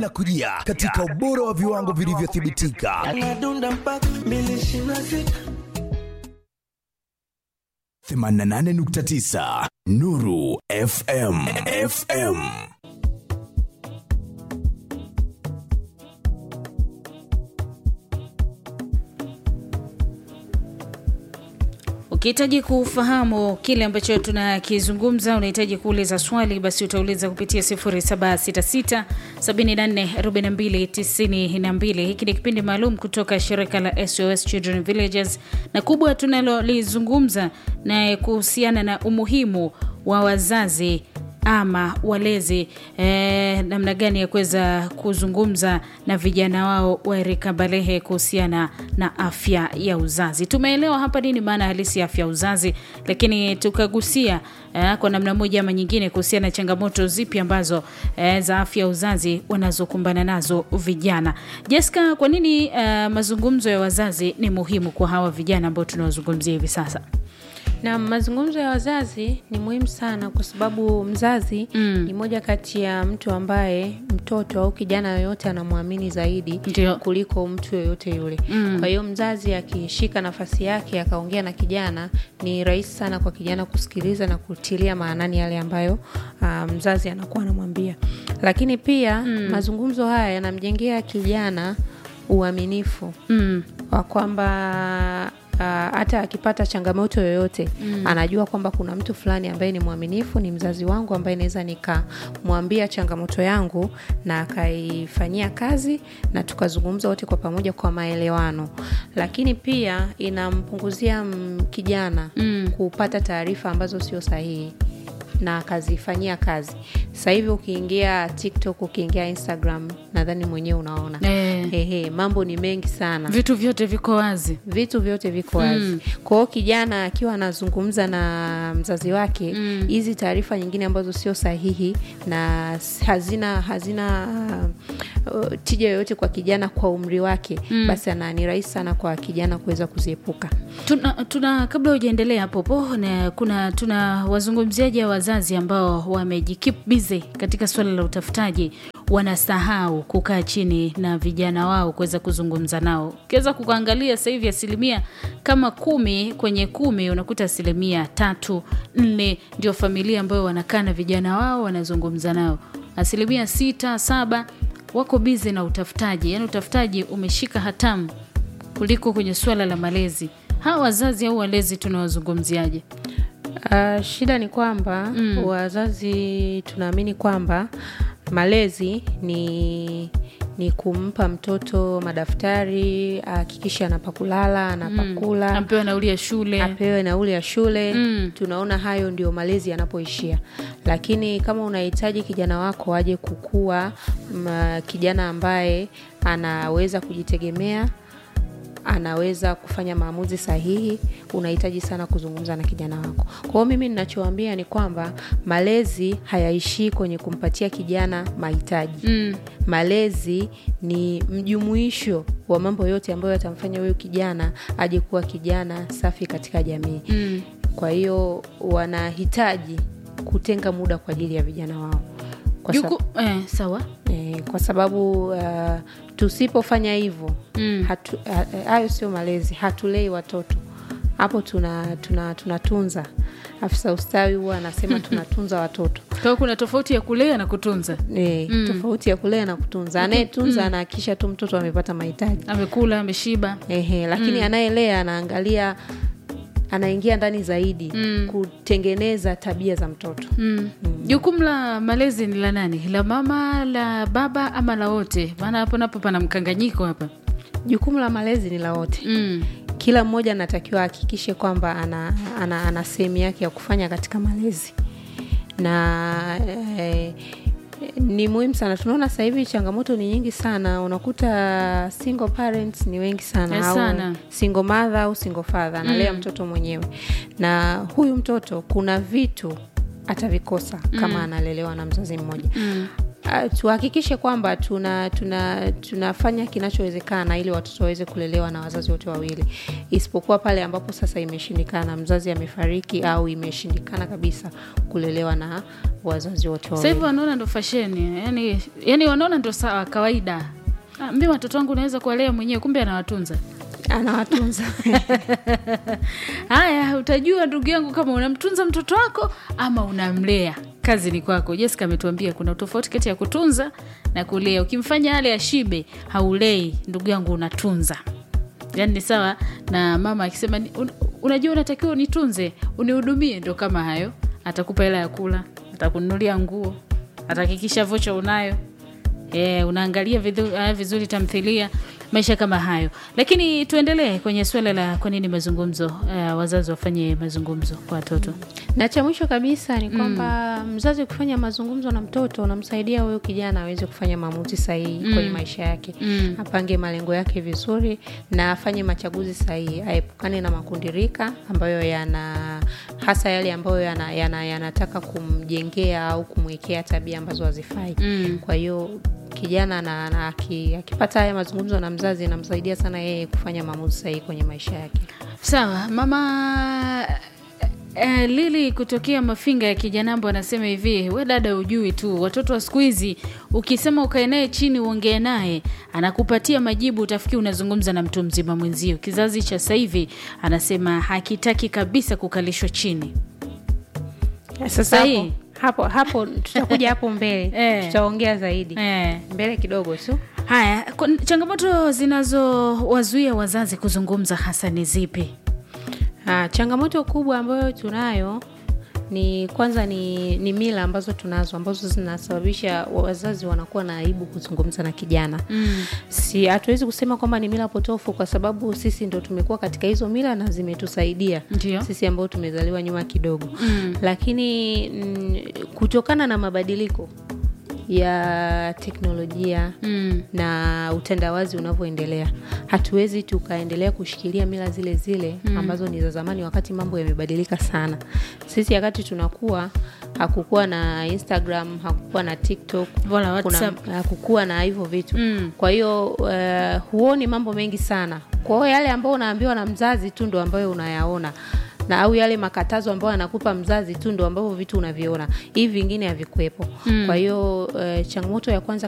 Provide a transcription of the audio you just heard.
linakujia katika ubora wa viwango vilivyothibitika. Anadunda mpaka mbili ishirini na sita. 88.9 Nuru FM. FM. Ukihitaji kufahamu kile ambacho tunakizungumza, unahitaji kuuliza swali, basi utauliza kupitia 0766 744292. Hiki ni kipindi maalum kutoka shirika la SOS Children Villages, na kubwa tunalolizungumza na kuhusiana na umuhimu wa wazazi ama walezi eh, namna gani ya kuweza kuzungumza na vijana wao wa rika balehe kuhusiana na afya ya uzazi. Tumeelewa hapa nini maana halisi ya afya ya uzazi, lakini tukagusia eh, kwa namna moja ama nyingine kuhusiana na changamoto zipi ambazo eh, za afya ya uzazi wanazokumbana nazo vijana. Jessica, kwa nini eh, mazungumzo ya wazazi ni muhimu kwa hawa vijana ambao tunawazungumzia hivi sasa? na mazungumzo ya wazazi ni muhimu sana kwa sababu mzazi Mm. ni moja kati ya mtu ambaye mtoto au kijana yoyote anamwamini zaidi Ndio. kuliko mtu yoyote yule Mm. kwa hiyo mzazi akishika nafasi yake akaongea na kijana ni rahisi sana kwa kijana kusikiliza na kutilia maanani yale ambayo uh, mzazi anakuwa anamwambia lakini pia mm. mazungumzo haya yanamjengea kijana uaminifu Mm. wa kwamba uh, hata akipata changamoto yoyote mm. anajua kwamba kuna mtu fulani ambaye ni mwaminifu ni mzazi wangu ambaye naweza nikamwambia changamoto yangu na akaifanyia kazi na tukazungumza wote kwa pamoja kwa maelewano lakini pia inampunguzia mm, kijana Mm. kupata taarifa ambazo sio sahihi na akazifanyia kazi sasa hivi ukiingia tiktok ukiingia instagram nadhani mwenyewe unaona Eh. Ehe, mambo ni mengi sana Vitu vyote viko wazi. vitu vyote viko wazi Mm. kwa hiyo kijana akiwa anazungumza na mzazi wake hizi taarifa nyingine ambazo sio sahihi na s- hazina hazina uh, tija yoyote kwa kijana kwa umri wake basi ana ni rahisi sana kwa kijana kuweza kuziepuka Tuna, tuna kabla hujaendelea hapo po na kuna tuna wazungumziaji wa wazazi ambao wamejikeep busy katika suala la utafutaji, wanasahau kukaa chini na vijana wao kuweza kuzungumza nao. Ukiweza kuangalia sasa hivi asilimia kama kumi kwenye kumi unakuta asilimia tatu nne ndio familia ambayo wanakaa na vijana wao wanazungumza nao, asilimia sita saba wako bizi na utafutaji, yaani utafutaji umeshika hatamu kuliko kwenye suala la malezi. Hawa wazazi au walezi tunawazungumziaje? Uh, shida ni kwamba mm. wazazi tunaamini kwamba malezi ni ni kumpa mtoto madaftari ahakikishe anapakulala anapakula Ampewa nauli ya shule. apewe nauli ya shule Mm. tunaona hayo ndio malezi yanapoishia lakini kama unahitaji kijana wako aje kukua m, kijana ambaye anaweza kujitegemea anaweza kufanya maamuzi sahihi unahitaji sana kuzungumza na kijana wako kwa hiyo mimi ninachoambia ni kwamba malezi hayaishii kwenye kumpatia kijana mahitaji Mm. malezi ni mjumuisho wa mambo yote ambayo yatamfanya huyu kijana aje kuwa kijana safi katika jamii Mm. kwa hiyo wanahitaji kutenga muda kwa ajili ya vijana wao kwa, sab- Juku, eh, sawa. eh, kwa sababu uh, tusipofanya hivyo Mm. hatu- ha- hayo sio malezi hatulei watoto hapo tuna tuna tunatunza afisa ustawi huwa anasema tunatunza watoto Kwa hiyo kuna tofauti ya kulea na kutunza. e, tofauti ya kulea na kutunza anayetunza anahakikisha tu mtoto amepata mahitaji Amekula, ameshiba. Ehe, lakini anayelea anaangalia anaingia ndani zaidi Mm. kutengeneza tabia za mtoto Mm. Jukumu la malezi ni la nani? La mama, la baba ama la wote? Maana hapo napo pana mkanganyiko hapa. jukumu la malezi ni la wote Mm. kila mmoja anatakiwa ahakikishe kwamba ana, ana, ana sehemu yake ya kufanya katika malezi na eh, ni muhimu sana tunaona sasa hivi changamoto ni nyingi sana unakuta single parents ni wengi sana, Eh, au sana. single mother au single father analea mtoto mwenyewe na huyu mtoto kuna vitu atavikosa kama analelewa na mzazi mmoja Mm. uh, tuhakikishe kwamba tuna, tuna tunafanya kinachowezekana ili watoto waweze kulelewa na wazazi wote wawili, isipokuwa pale ambapo sasa imeshindikana, mzazi amefariki au imeshindikana kabisa kulelewa na wazazi wote Sasa wawili. hivi wanaona ndo fasheni, yani, yani wanaona ndo sawa kawaida. Ah, mimi watoto wangu naweza kuwalea mwenyewe, kumbe anawatunza. Anawatunza Haya, utajua ndugu yangu kama unamtunza mtoto wako ama unamlea. Kazi ni kwako. Jessica ametuambia kuna tofauti kati ya kutunza na kulea. Ukimfanya ale ashibe, haulei, ndugu yangu, unatunza. Yaani ni sawa na mama akisema ni- un, unajua unatakiwa unitunze, unihudumie, ndo kama hayo. Atakupa hela ya kula, atakununulia nguo, atahakikisha vocha unayo. E, unaangalia vidhu, uh, vizuri tamthilia, maisha kama hayo. Lakini tuendelee kwenye suala la kwa nini mazungumzo, uh, wazazi wafanye mazungumzo kwa watoto. na cha mwisho kabisa ni kwamba mzazi ukifanya mazungumzo na mtoto unamsaidia huyo kijana aweze kufanya maamuzi sahihi kwenye maisha yake Mm. apange malengo yake vizuri na afanye machaguzi sahihi aepukane na makundi rika ambayo yana hasa yale ambayo yana, yana, yanataka kumjengea au kumwekea tabia ambazo hazifai Mm. kwa hiyo kijana na, na, aki- akipata haya mazungumzo na mzazi inamsaidia sana yeye kufanya maamuzi sahihi kwenye maisha yake Sawa, mama eh, Lili kutokea Mafinga ya Kijanambo anasema hivi, we dada, ujui tu watoto wa siku hizi, ukisema ukae naye chini uongee naye anakupatia majibu, utafikiri unazungumza na mtu mzima mwenzio. Kizazi cha sasa hivi anasema hakitaki kabisa kukalishwa chini. sasa Sahihi. hapo, hapo hapo tutakuja hapo mbele Eh. tutaongea zaidi Eh. mbele kidogo tu Haya, kwa- changamoto zinazowazuia wazazi kuzungumza hasa ni zipi? Ah, changamoto kubwa ambayo tunayo ni kwanza ni, ni mila ambazo tunazo ambazo zinasababisha wazazi wanakuwa na aibu kuzungumza na kijana Mm. si hatuwezi kusema kwamba ni mila potofu kwa sababu sisi ndo tumekuwa katika hizo mila na zimetusaidia Ndio. sisi ambao tumezaliwa nyuma kidogo Mm. lakini mm, kutokana na mabadiliko ya teknolojia Mm. na utandawazi unavyoendelea hatuwezi tukaendelea kushikilia mila zile zile ambazo ni za zamani wakati mambo yamebadilika sana sisi wakati tunakuwa hakukuwa na instagram hakukuwa na tiktok Wala kuna- WhatsApp. hakukuwa na hivyo vitu Mm. kwa hiyo uh, huoni mambo mengi sana kwa hiyo yale ambayo unaambiwa na mzazi tu ndo ambayo unayaona na au yale makatazo ambayo anakupa mzazi tu ndo ambavyo vitu unaviona hivi vingine havikuwepo mm. kwa hiyo uh, changamoto ya kwanza